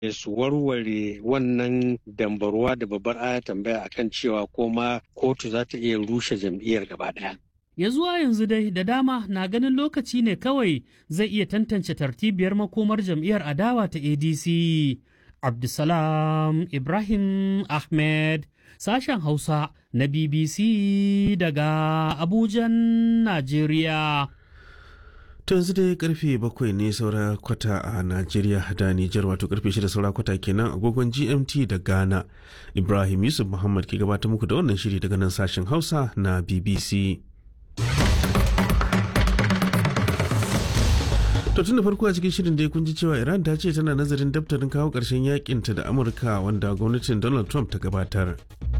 su warware wannan dambarwa da babbar aya tambaya akan cewa ko ma kotu za ta iya rushe jam'iyyar gaba ɗaya. Ya zuwa yanzu dai da dama na ganin lokaci ne kawai zai iya tantance tartibiyar makomar jam'iyyar adawa ta ADC. Abdulsalam Ibrahim Ahmed, sashen Hausa na BBC daga Abujan, Najeriya. To yanzu dai karfe bakwai ne saura kwata a Najeriya da Nijar wato karfe shida saura kwata kenan agogon GMT da Ghana. Ibrahim Yusuf Muhammad ke gabatar muku da wannan shiri daga nan sashen Hausa na BBC. To tun da farko a cikin shirin da kun ji cewa Iran ta ce tana nazarin daftarin kawo ƙarshen yakinta da Amurka wanda gwamnatin Donald Trump ta gabatar.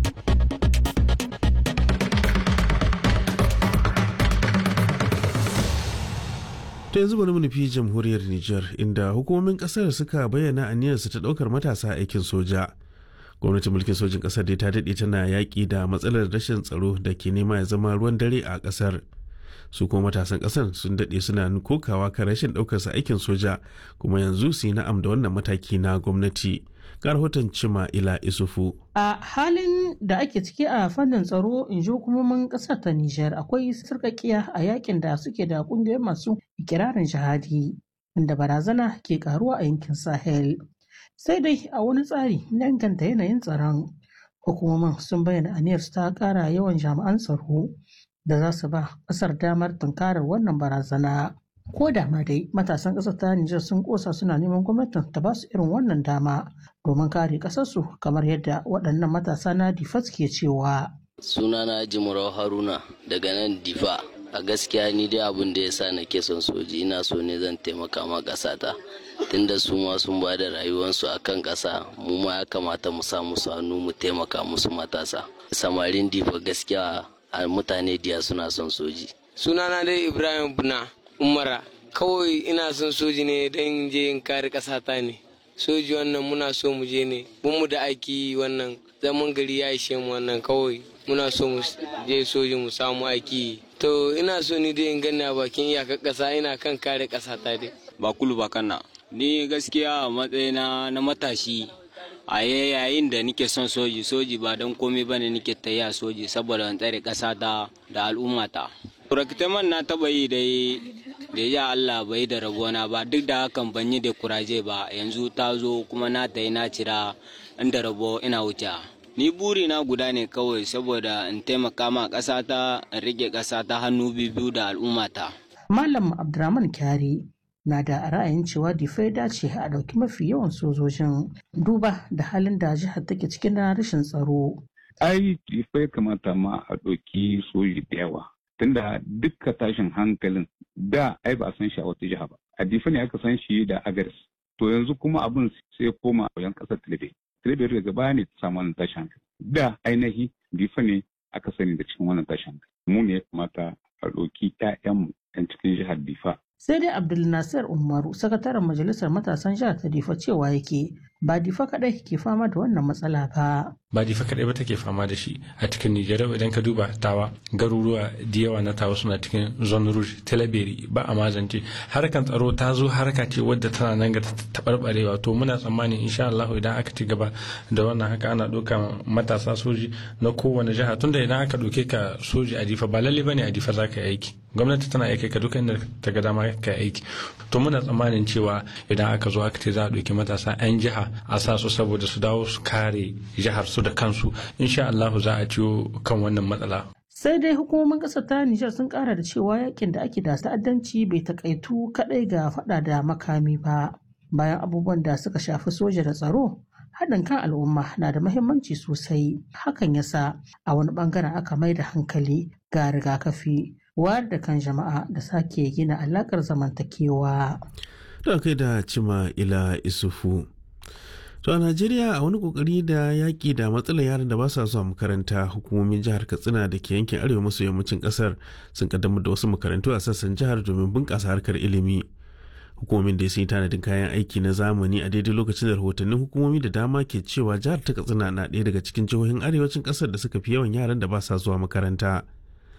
ta yanzu bari mu nufi jamhuriyar Nijar inda hukumomin kasar suka bayyana aniyarsu ta daukar matasa aikin soja. Gwamnatin mulkin sojin kasar dai ta daɗe tana yaƙi da matsalar rashin tsaro da ke nema ya zama ruwan dare a kasar. Su kuma matasan kasar sun daɗe suna kokawa kan rashin ɗaukarsa aikin soja kuma yanzu su yi na'am da wannan mataki na gwamnati. Ga rahoton Cima Ila Isufu. A halin da ake ciki a fannin tsaro in ji hukumomin ƙasar ta Nijar akwai sarƙaƙiya a yakin da suke da ƙungiyoyin masu ikirarin jihadi inda barazana ke karuwa a yankin Sahel. Sai dai a wani tsari na inganta yanayin tsaron hukumomin sun bayyana aniyar ta ƙara yawan jami'an tsaro da za su ba ƙasar damar tunkarar wannan barazana. Ko da ma dai matasan ƙasar ta Nijar sun ƙosa suna neman gwamnatin ta ba su irin wannan dama domin kare ƙasarsu kamar yadda waɗannan matasa na Difa ke cewa. Sunana Jimurau Haruna daga nan Difa. A gaskiya ni dai abin da ya sa nake son soji ina so ne zan taimaka ma ƙasata. Tunda su ma sun ba da rayuwarsu a kan ƙasa mu ma ya kamata mu sa musu hannu mu taimaka musu matasa. Samarin Difa gaskiya mutane diya suna son soji. Sunana dai Ibrahim Buna. umara kawai ina son soji ne don je in kare ƙasata ne soji wannan muna so mu je ne mu da aiki wannan zaman gari ya ishe mu wannan kawai muna so mu je soji mu samu aiki to ina so ni dai in gani a bakin iyakar ƙasa ina kan kare ƙasata dai ba kulu ba kana ni gaskiya a matsayina na matashi a yayin da nike son soji soji ba don komai bane nike tayya soji saboda in tsare ƙasata da al'ummata Rakitaman na taɓa yi dai da ya Allah bai da rabona ba duk da hakan ban yi da kuraje ba yanzu ta zo kuma na ta yi na cira inda rabo ina wuce. Ni buri na guda ne kawai saboda in taimaka ma ƙasata in rike ƙasata hannu biyu da al'ummata. Malam Abdurrahman Kyari na da ra'ayin cewa difai dace a ɗauki mafi yawan sojojin duba da halin da jihar take cikin rashin tsaro. Ai, difai kamata ma a ɗauki soji da yawa. tunda dukka tashin hankalin da ai ba a san shi a wata jiha ba a difa ne aka san shi da agaris to yanzu kuma abin sai koma a yan kasar tilbe tilbe daga baya ne ta samu wannan tashin hankali da ainihi difa ne aka sani da cikin wannan tashin hankali mu ne ya kamata a ɗauki ƴaƴanmu yan cikin jihar difa sai dai abdul nasir umaru sakataren majalisar matasan jihar ta difa cewa yake ba difa kadai ke fama da wannan matsala ba ba difa kadai ba take fama da shi a cikin Nijar idan ka duba tawa garuruwa da yawa na tawa suna cikin zone rouge talabiri ba a mazance harkan tsaro ta zo harka ce wadda tana nan ga taɓarɓarewa to muna tsammanin insha Allah idan aka ci gaba da wannan haka ana ɗauka matasa soji na kowane jiha tunda idan aka ɗauke ka soji a difa ba lalle bane a difa za ka yi aiki gwamnati tana aiki ka duka inda ta ga dama ka aiki to muna tsammanin cewa idan aka zo aka ce za a ɗauki matasa 'yan jiha a sa su saboda su dawo su kare jihar su da kansu insha Allah za a ciwo kan wannan matsala sai dai hukumomin ƙasar ta Nijar sun ƙara da cewa yakin da ake da ta'addanci bai takaitu kaɗai ga faɗa da makami ba bayan abubuwan da suka shafi soja da tsaro haɗin kan al'umma na da mahimmanci sosai hakan yasa a wani ɓangaren aka mai da hankali ga rigakafi wayar da kan jama'a da sake gina alaƙar zamantakewa. Da kai da cima ila isufu. To a Najeriya a wani kokari da yaƙi da matsalar yaran da ba sa zuwa makaranta hukumomin jihar Katsina da ke yankin arewa maso yammacin ƙasar sun kaddamar da wasu makarantu a sassan jihar domin bunƙasa harkar ilimi. Hukumomin da sun yi tanadin kayan aiki na zamani a daidai lokacin da rahotannin hukumomi da dama ke cewa jihar ta Katsina na ɗaya daga cikin jihohin arewacin ƙasar da suka fi yawan yaran da ba sa zuwa makaranta.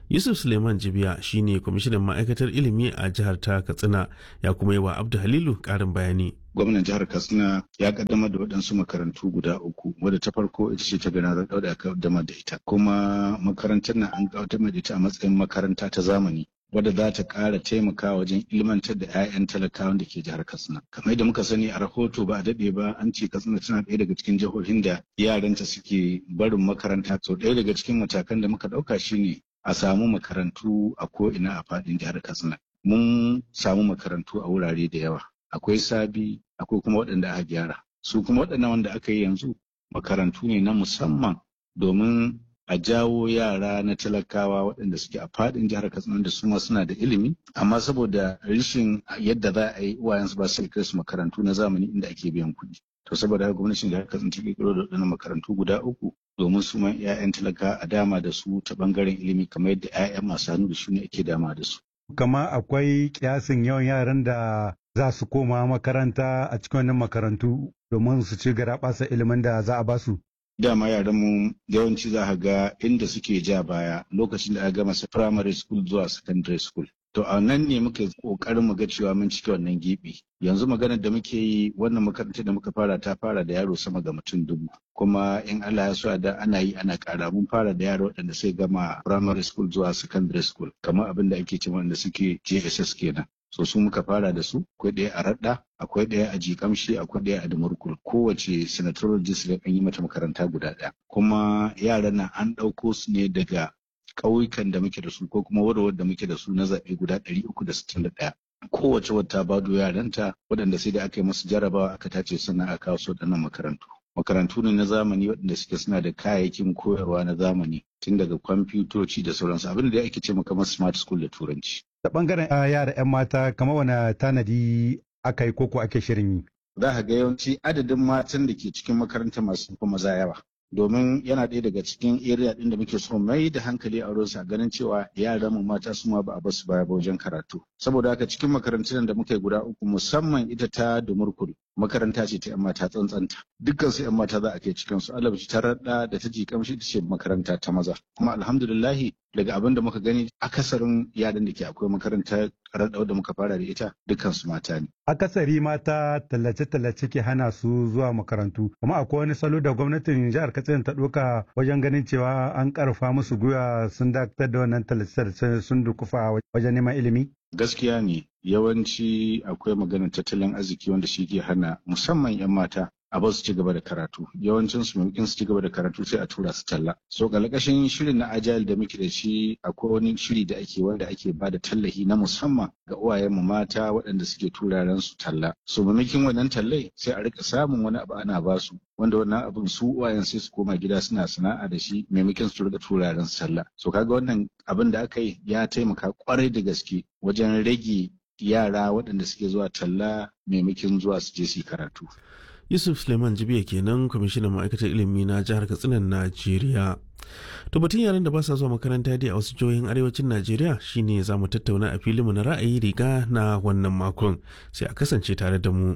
yusuf suleiman jibiya shine kwamishinan ma'aikatar ilimi a jihar ta katsina ya kuma yi wa abdu halilu karin bayani gwamnan jihar katsina ya kaddamar da waɗansu makarantu guda uku wadda ta farko ita ce ta gana da aka kaddamar da ita kuma makarantar nan an kaddamar da ita a matsayin makaranta ta zamani wadda za ta ƙara taimakawa wajen ilmantar da 'ya'yan talakawan da ke jihar katsina kamar yadda muka sani a rahoto ba a daɗe ba an ce katsina tana ɗaya daga cikin jihohin da yaranta suke barin makaranta to ɗaya daga cikin matakan da muka ɗauka shine a samu makarantu a ko'ina a faɗin jihar katsina mun samu makarantu a wurare da yawa akwai sabi akwai kuma waɗanda aka gyara su kuma waɗannan wanda aka yi yanzu makarantu ne na musamman domin a jawo yara na talakawa waɗanda suke a faɗin jihar katsina da su ma suna da ilimi amma saboda rashin yadda za a yi uwayensu ba su kai su makarantu na zamani inda ake biyan kuɗi to saboda haka gwamnatin jihar katsina ta kirkiro da waɗannan makarantu guda uku domin su ma 'ya'yan talaka a dama da su ta bangaren ilimi kamar yadda 'ya'yan masu hannu da shi ne ake dama da su. kama akwai kiyasin yawan yaran da za su koma makaranta a cikin wannan makarantu domin su ci garaɓasa ilimin da za a ba su. Dama yaran mu yawanci za ka ga inda suke ja baya lokacin da aka gama su primary school zuwa secondary school. To a nan ne muke kokarin mu ga cewa mun cike wannan gibi. Yanzu maganar da muke yi wannan makarantar da muka fara ta fara da yaro sama ga mutum dubu. Kuma in Allah ya so da ana yi ana kara mun fara da yaro waɗanda sai gama primary school zuwa secondary school kamar abin da ake cewa wanda suke JSS kenan. so su muka fara da su akwai ɗaya a raɗa akwai ɗaya a jikamshi akwai ɗaya a dumurkul kowace senatorial district an yi mata makaranta guda ɗaya kuma yaran nan an ɗauko su ne daga ƙauyukan da muke da su ko kuma warwar da muke da su na zaɓe guda ɗari uku da sittin da ɗaya kowace wata bado yaranta waɗanda sai da aka yi masu jarabawa aka tace suna a kawo su waɗannan makarantu makarantu ne na zamani waɗanda suke suna da kayayyakin koyarwa na zamani tun daga kwamfutoci da sauransu abin da ake ce kamar smart school da turanci da bangaren yara 'yan mata kamar wani tanadi aka yi koko ake shirin yi. Za ka ga yawanci adadin matan da ke cikin makaranta masu kuma maza yawa. Domin yana ɗaya daga cikin area ɗin da muke so mai da hankali a wurinsa ganin cewa yaran mu mata su ma ba a basu baya ba wajen karatu. Saboda haka cikin makarantun da muka yi guda uku musamman ita ta Dumurkul makaranta ce ta 'yan mata tsantsanta. Dukkan su 'yan mata za a kai cikin su alabci ta raɗa da ta ji kamshi ita ce makaranta ta maza. Kuma alhamdulillahi daga abin da muka gani akasarin yaran da ke akwai makaranta raɗau da muka fara da ita dukkan su mata ne. Akasari mata tallace-tallace ke hana su zuwa makarantu, kuma akwai wani salo da gwamnatin jihar Katsina ta ɗauka wajen ganin cewa an ƙarfa musu gwiwa sun dakatar da wannan tallace-tallace sun dukufa wajen neman ilimi? Gaskiya ne yawanci akwai maganar tattalin arziki wanda shi ke hana musamman 'yan mata a ba su ci gaba da karatu yawancin su maimakon su ci gaba da karatu sai a tura su talla so kalakashin shirin na agile da muke da shi akwai wani shiri da ake wanda ake ba da tallahi na musamman ga uwayen mu mata waɗanda suke turaren su talla so maimakon wannan tallai sai a rika samun wani abu ana ba su wanda wannan abin su uwayen sai su koma gida suna sana'a da shi maimakon su rika turaren su talla so kaga wannan abin da aka yi ya taimaka kwarai da gaske wajen rage yara waɗanda suke zuwa talla maimakon zuwa su je su karatu. yusuf suleiman jibiya kenan kwamishinan ma'aikatar ilimi na jihar katsinan najeriya to batun yaran da ba sa zuwa makaranta dai a wasu jihohin arewacin najeriya shine za mu tattauna a filinmu na ra'ayi riga na wannan makon sai a kasance tare da mu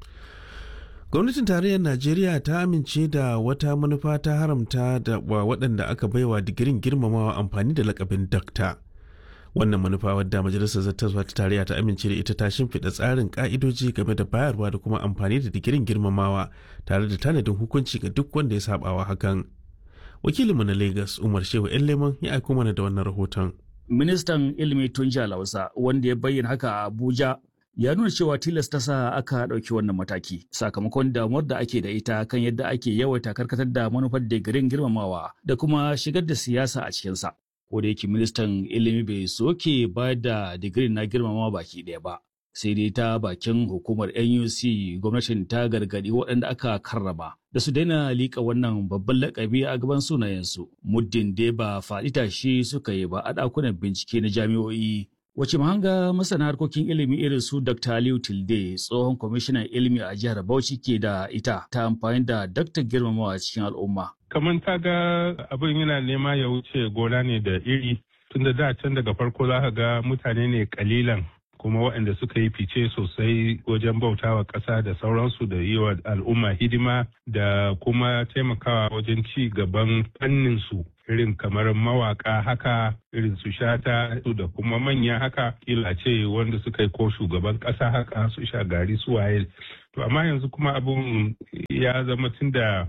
gwamnatin tarayyar najeriya ta amince da wata manufa ta haramta da wa waɗanda aka baiwa digirin girmamawa amfani da lakabin dakta wannan manufa wadda majalisar zattaswa ta tarayya ta amince da ita ta shimfiɗa tsarin ka'idoji game da bayarwa da kuma amfani da digirin girmamawa tare da tanadin hukunci ga duk wanda ya sabawa hakan wakilinmu na lagos umar shehu yan leman ya aiko mana da wannan rahoton ministan ilimi tun lausa wanda ya bayyana haka a abuja ya nuna cewa tilasta sa aka ɗauki wannan mataki sakamakon damuwar da ake da ita kan yadda ake yawaita karkatar da manufar digirin girmamawa da kuma shigar da siyasa a cikinsa ko da yake ministan ilimi bai soke ba da digirin na girmama baki ɗaya ba sai dai ta bakin hukumar nuc gwamnatin ta gargaɗi waɗanda aka karrama da su daina liƙa wannan babban lakabi a gaban sunayensu muddin dai ba faɗi tashi suka yi ba a ɗakunan bincike na jami'o'i wace mahanga masana harkokin ilimi irin su dr aliyu tilde tsohon kwamishinan ilimi a jihar bauchi ke da ita ta amfani da daktar girmamawa cikin al'umma kamar ta ga abin yana nema ya wuce gona ne da iri tunda da can daga farko za ka ga mutane ne kalilan kuma waɗanda suka yi fice sosai wajen bautawa ƙasa da sauransu da yi wa al'umma hidima da kuma taimakawa wajen ci gaban fannin su irin kamar mawaka haka irin su shata da kuma manya haka kila ce wanda suka yi ko shugaban kasa haka su sha gari su waye to amma yanzu kuma abun ya zama tun da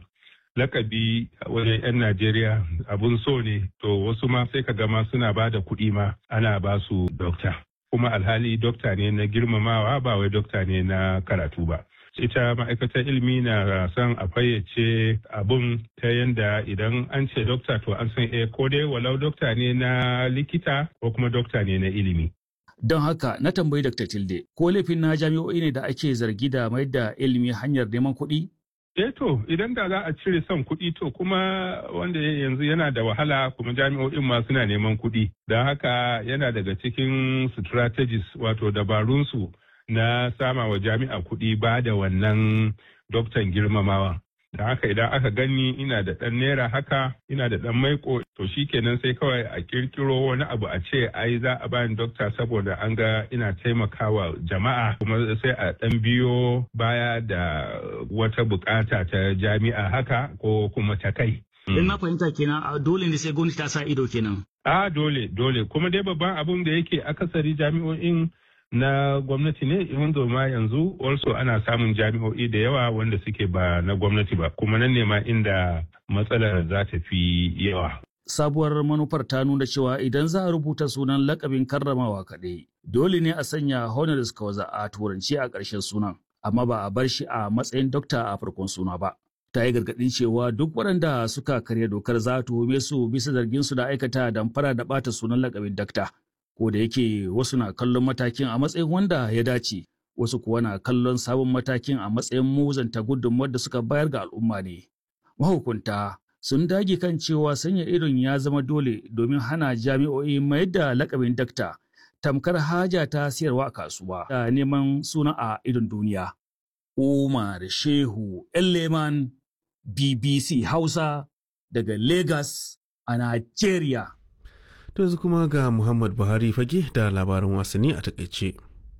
lakabi wajen 'yan Najeriya abun so ne to wasu ma sai ka gama suna ba da kuɗi ma ana ba su dokta kuma alhali dokta ne na girmamawa ba wai dokta ne na karatu ba ita ma'aikatar ilimi na son a fayyace abun ta yadda idan an ce dokta to an san eh ko dai walau dokta ne na likita ko kuma dokta ne na ilimi Don haka na tambayi Dr. Tilde, ko laifin na jami'o'i ne da ake zargi da mai da ilimi hanyar neman kuɗi? Eh to idan da za a cire son kuɗi to kuma wanda yanzu yana da wahala kuma jami'o'in ma suna neman kuɗi. Don haka yana daga cikin strategies wato dabarunsu na sama wa jami'a kuɗi ba da wannan doktan girmamawa. Da haka idan aka gani ina da ɗan naira haka ina da ɗan maiko to shi kenan sai kawai a kirkiro wani abu a ce ai za a bani dokta saboda an ga ina taimakawa jama'a kuma sai a ɗan biyo baya da wata bukata ta jami'a haka ko kuma ta kai. In na fahimta kenan dole ne sai gwamnati ta sa ido kenan. A dole dole kuma dai babban abun da yake akasari jami'o'in na gwamnati ne wanda ma yanzu also ana samun jami'o'i da yawa wanda suke ba na gwamnati ba kuma nan ne ma inda matsalar za ta fi yawa. Sabuwar manufar ta nuna cewa idan za a rubuta sunan lakabin karramawa kaɗai, dole ne a sanya honoris causa a turanci a ƙarshen sunan, amma ba a bar shi a matsayin dokta a farkon suna ba. Ta yi gargaɗin cewa duk waɗanda suka karya dokar za a tuhume su bisa zargin su da aikata damfara da ɓata sunan lakabin dakta. ko da yake wasu na kallon matakin a matsayin wanda ya dace wasu kuwa na kallon sabon matakin a matsayin muzanta gudunmuwar da suka bayar ga al'umma ne mahukunta sun dage kan cewa sanya idon ya zama dole domin hana jami'o'i mayar da lakabin dakta tamkar haja ta siyarwa a kasuwa da neman suna a idon duniya umar shehu leman bbc hausa daga lagos a nigeria To yanzu kuma ga Muhammad Buhari fage da labarin wasanni a takaice.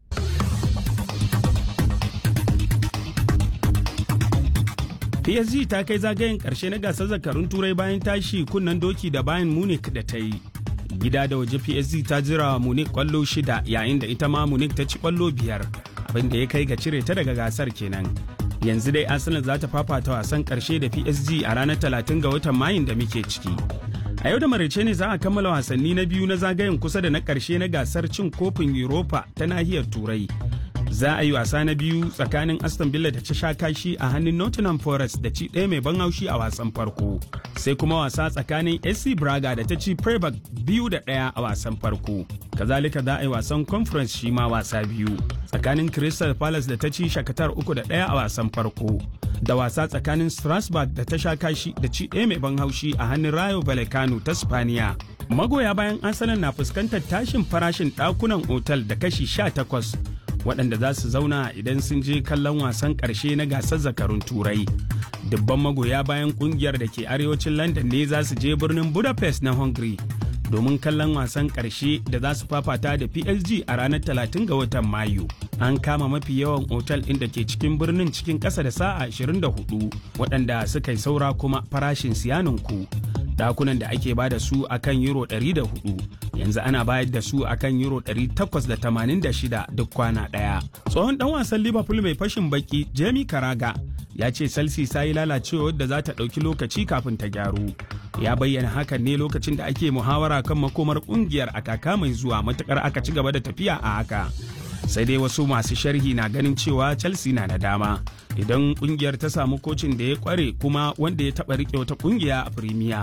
PSG ta kai zagayen ƙarshe na gasar zakarun turai bayan tashi kunnen doki da bayan Munich da ta yi. Gida da waje PSG ta jira Munich kwallo shida yayin da ita ma Munich ta ci kwallo biyar abin da ya kai ga cire ta daga gasar kenan. Yanzu dai Arsenal za ta fafata wasan ƙarshe da PSG a ranar 30 ga watan Mayun da muke ciki. A yau da maraice ne za a kammala wasanni na biyu na zagayen kusa da na ƙarshe na gasar cin kofin Europa ta nahiyar Turai. Za a yi wasa na biyu tsakanin Aston Villa da ta sha kashi a hannun Nottingham Forest da ci ɗaya mai ban haushi a wasan farko. Sai kuma wasa tsakanin SC Braga da ta ci Freiburg biyu da ɗaya a wasan farko. Kazalika za a yi wasan Conference shi ma wasa biyu. Tsakanin Crystal Palace da ta ci Shakatar uku da ɗaya a wasan farko. da wasa tsakanin Strasbourg da ta sha kashi da ci ɗaya mai ban haushi a hannun Rayo Vallecano ta Spaniya. Magoya bayan Arsenal na fuskantar tashin farashin ɗakunan otal da kashi 18 waɗanda za su zauna idan sun je kallon wasan ƙarshe na gasar zakarun Turai. Dubban magoya bayan ƙungiyar da ke arewacin London ne za su je birnin Budapest na Hungary domin kallon wasan ƙarshe da za su fafata da PSG a ranar 30 ga watan Mayu. An kama mafi yawan otal ɗin da ke cikin birnin cikin ƙasa da sa'a 24 waɗanda suka yi saura kuma farashin siyaninku. Dakunan da ake bada su a kan Euro 104 yanzu ana bayar da su a kan Euro 886 duk kwana ɗaya. Tsohon ɗan wasan Liverpool mai fashin baki Jamie Karaga ya ce Chelsea ta yi lalacewa da za ta ɗauki lokaci kafin ta gyaru. Ya bayyana hakan ne lokacin da ake muhawara kan makomar kungiyar a kaka mai zuwa matukar aka ci gaba da tafiya a haka. Sai dai wasu masu sharhi na ganin cewa Chelsea na da dama idan kungiyar ta samu kocin da ya kware kuma wanda ya taɓa riƙe wata kungiya a Premier.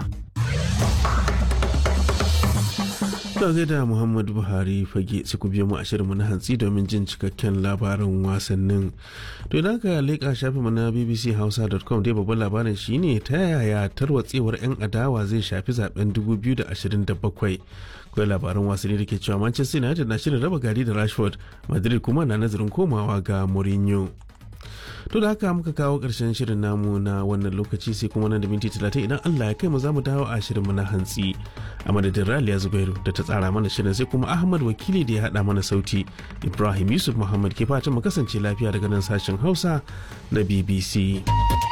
To da Muhammadu Buhari fage su ku biyo mu a shirinmu na hantsi domin jin cikakken labarin wasannin. To idan ka leƙa shafinmu na bbchausa.com dai babban labarin shine ta yaya tarwatsewar 'yan adawa zai shafi zaben 2027. Akwai labaran wasanni da ke cewa Manchester United na shirin raba gari da Rashford, Madrid kuma na nazarin komawa ga Mourinho. To da haka muka kawo ƙarshen shirin namu na wannan lokaci sai kuma nan da minti talatin idan Allah ya kai mu za mu dawo a shirinmu na hantsi. A madadin Raliya Zubairu da ta tsara mana shirin sai kuma Ahmad Wakili da ya haɗa mana sauti. Ibrahim Yusuf Muhammad ke fatan mu kasance lafiya daga nan sashen Hausa na BBC.